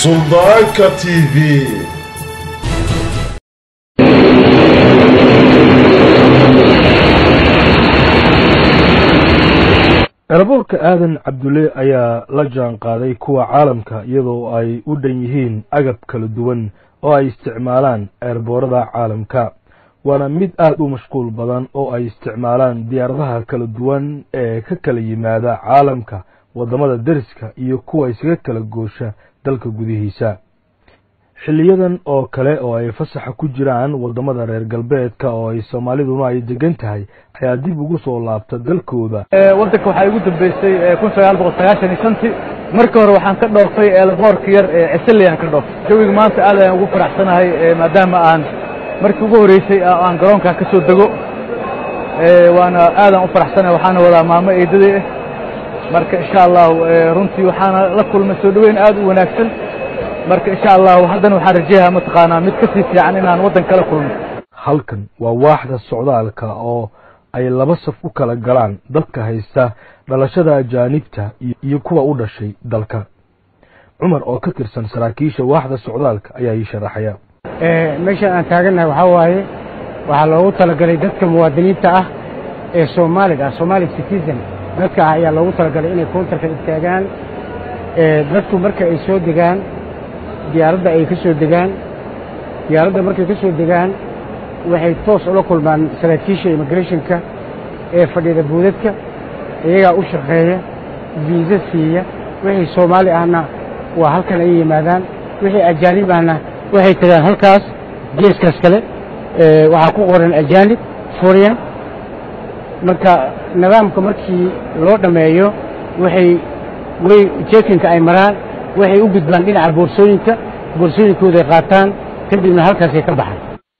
Suldaanka TV eraboorka aadan cabdulle ayaa la jaan qaaday kuwa caalamka iyadoo ay u dhan yihiin agab kala duwan oo ay isticmaalaan eerboorada caalamka waana mid aad u mashquul badan oo ay isticmaalaan diyaaradaha kala duwan ee ka kala yimaada caalamka waddamada deriska iyo kuwa isaga kala goosha dalka gudihiisa xiliyadan oo kale oo ay fasaxa ku jiraan waddamada reer galbeedka oo ay soomaaliduna ay degan tahay ayaa dib ugu soo laabta dalkooda waddanka waxaa igu dambeysay kun sagaal boqol sagaashan iyo shantii marka hore waxaan ka dhooftay eelboorka yar ee cisaliyan ka dhooftay jawiga maanta aad ayaan ugu faraxsanahay maadaama aan markii ugu horreysay aan garoonkan ka soo dego waana aadaan u faraxsanahay waxaana wadaa maamo eedaday ah marka insha allahu runtii waxaana la kulmay soo dhoweyn aad u wanaagsan marka insha allahu haddana waxaan rajeeyaa mataqaanaa mid ka sii fiican inaan waddan kala kulmo halkan waa waaxda socdaalka oo ay laba saf u kala galaan dadka haysta dhalashada ajaanibta iyo kuwa u dhashay dalka cumar oo ka tirsan saraakiisha waaxda socdaalka ayaa ii sharaxaya meeshan aan taagannahay waxaa waaye waxaa loogu talagalay dadka muwaadiniinta ah ee soomaaliga ah somali citizen dadka ah ayaa loogu talagalay inay countarka istaagaan dadku marka ay soo degaan diyaaradda ay ka soo degaan diyaaradda markay ka soo degaan waxay toos ula kulmaan saraakiisha immigrationka ee fadhida buudadka iyagaa u shaqeeya viisa siiya wixii soomaali ahna waa halkan ay yimaadaan wixii ajaanib ahna waxay tagaan halkaas geeskaas kale waxaa ku qoran ajaanib furian marka nidaamka markii loo dhammeeyo waxay way jekinka ay maraan waxay u gudbaan dhinaca boorsooyinka boorsooyinkooday qaataan kadibna halkaasay ka baxaan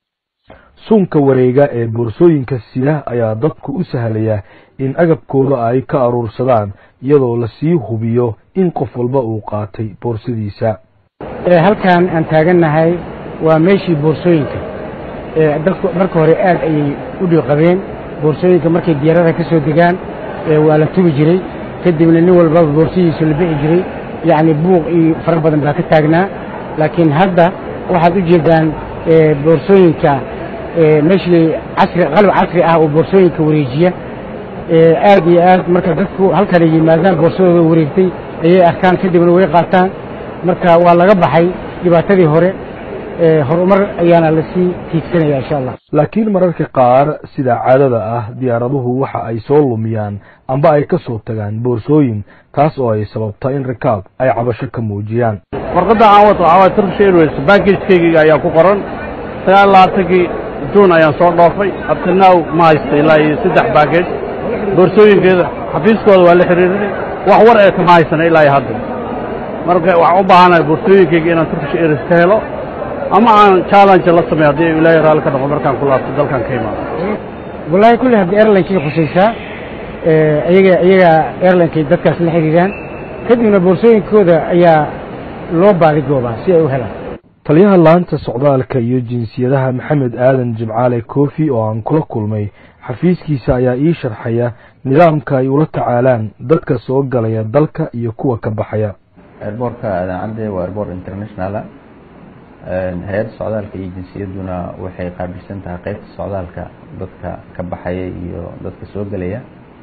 suunka wareega ee boorsooyinka sida ayaa dadku u sahlaya in agabkooda ay ka aruursadaan iyadoo lasii hubiyo in qof walba uu qaatay boorsadiisa halkan aan taagannahay waa meeshii boorsooyinka dadku marka hore aad ayay u dhiiqabeen boorsooyinka markay diyaarada ka soo degaan waa la tugi jiray kadibna nin walbaba boorsadiisu la bixi jiray yacni buuq iyo fara badan baa ka taagnaa laakiin hadda waxaad u jeedaan boorsooyinka meeshii casri qalab casri ah oo boorsooyinka wareejiya aad iyo aad marka dadku halkanay yimaadaan boorsadooda wareegtay ayay arkaan kadibna way qaataan marka waa laga baxay dhibaatadii hore horumar ayaana lasii tiigsanaya insha allah laakiin mararka qaar sida caadada ah diyaaraduhu waxa ay soo lumiyaan amba ay ka soo tagaan boorsooyin taas oo ay sababta in rikaab ay cabasho ka muujiyaan warqadda aan wato waxaa waay turkish airways baggagekeygiga ayaa ku qoran sagaal labaatankii juun ayaan soo dhoofay abtinaw ma haysta ilaa iyo saddex baggage boorsooyinkeeda xafiiskooda waa la xiriirinay wax war ee kama haysana ilaa iyo hadda marka waxaan u baahanahay boorsooyinkeyga inaan turkish airways ka helo ama aan challenge la sameeyo haddii ilaahay raalli ka noqo markaan ku laabto dalkan ka imaado wallaahi kulli haddii airlinekay khusaysaa iyaga iyaga airlinkay dadkaas la xiriiraan kadibna boorsooyinkooda ayaa loo baadigoobaa si ay u helaan taliyaha laanta socdaalka iyo jinsiyadaha maxamed aadan jimcaale koofi oo aan kula kulmay xafiiskiisa ayaa ii sharxaya nidaamka ay ula tacaalaan dadka soo galaya dalka iyo kuwa ka baxaya airboortka aadan cadde waa airboort internationala hay-adda socdaalka iyo jinsiyadduna waxay qaabilsan tahay qeybta socdaalka dadka ka baxaya iyo dadka soo gelaya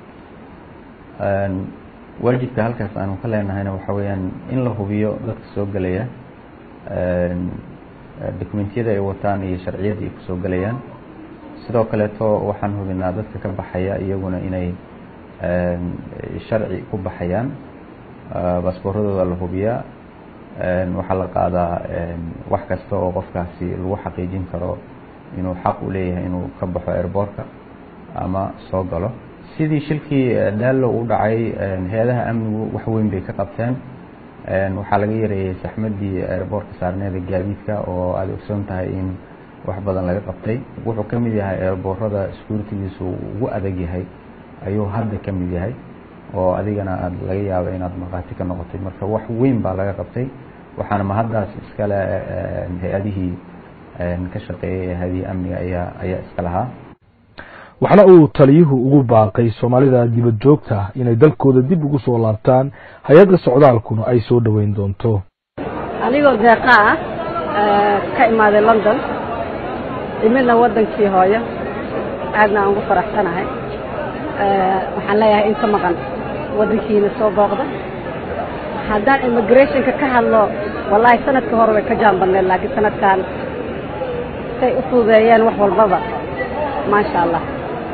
waajibka halkaas aanu ka leenahayna waxa weeyaan in la hubiyo dadka soo gelaya dokumentiyada ay wataan iyo sharciyadda ay kusoo gelayaan sidoo kaleeto waxaan hubinaa dadka ka baxaya iyaguna inay sharci ku baxayaan baasbooradooda la hubiyaa waxaa la qaadaa wax kasta oo qofkaasi lagu xaqiijin karo inuu xaq u leeyahay inuu ka baxo airboortka ama soo galo sidii shilkii daallo u dhacay hay-adaha amnigu wax weyn bay ka qabteen waxaa laga yareeyey saxmadii airboortka saarneeda gaadiidka oo aada ogsoon tahay in wax badan laga qabtay wuxuu ka mid yahay airboorada securitigiisu ugu adag yahay ayuu hadda ka mid yahay oo adigana aad laga yaabo inaad markhaati ka noqotay marka wax weyn baa laga qabtay waxaana mahaddaas iskale hay-adihii ka shaqeeyay hay-adihii amniga ayaa ayaa iska lahaa waxna uu taliyuhu ugu baaqay soomaalida dibad joogta ah inay dalkooda dib ugu soo laabtaan hay-adda socdaalkuna ay soo dhoweyn doonto anigoo deeqa ah ka imaaday london imidna waddankii hooyo aadna aan ugu faraxsanahay waxaan leeyahay inta maqan waddankiina soo booqda haddaan immigrationka ka hadlo wallaahi sanadka hore way ka jaanbadneed laakiin sanadkan say u fududeeyeen wax walbaba maasha allah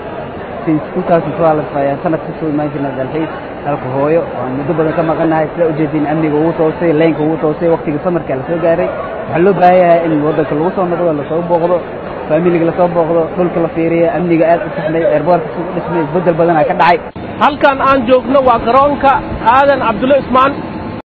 ayaan sanad ka soo imaan jirna dalxiis dalka hooyo waan muddo badan ka maqanahay sida ujeediin amniga ugu toosay laynka ugu toosay waktigii samarka la soo gaaray waxaa loo baahan yahay in waddanka lagu soo noqdo lasoo booqdo faamiliga lasoo booqdo dhulka la fiiriya amniga aad u saxmay eerboorka si u dhismay isbeddel badanaa ka dhacay halkan aan joogno waa garoonka aadan cabdulle ismaan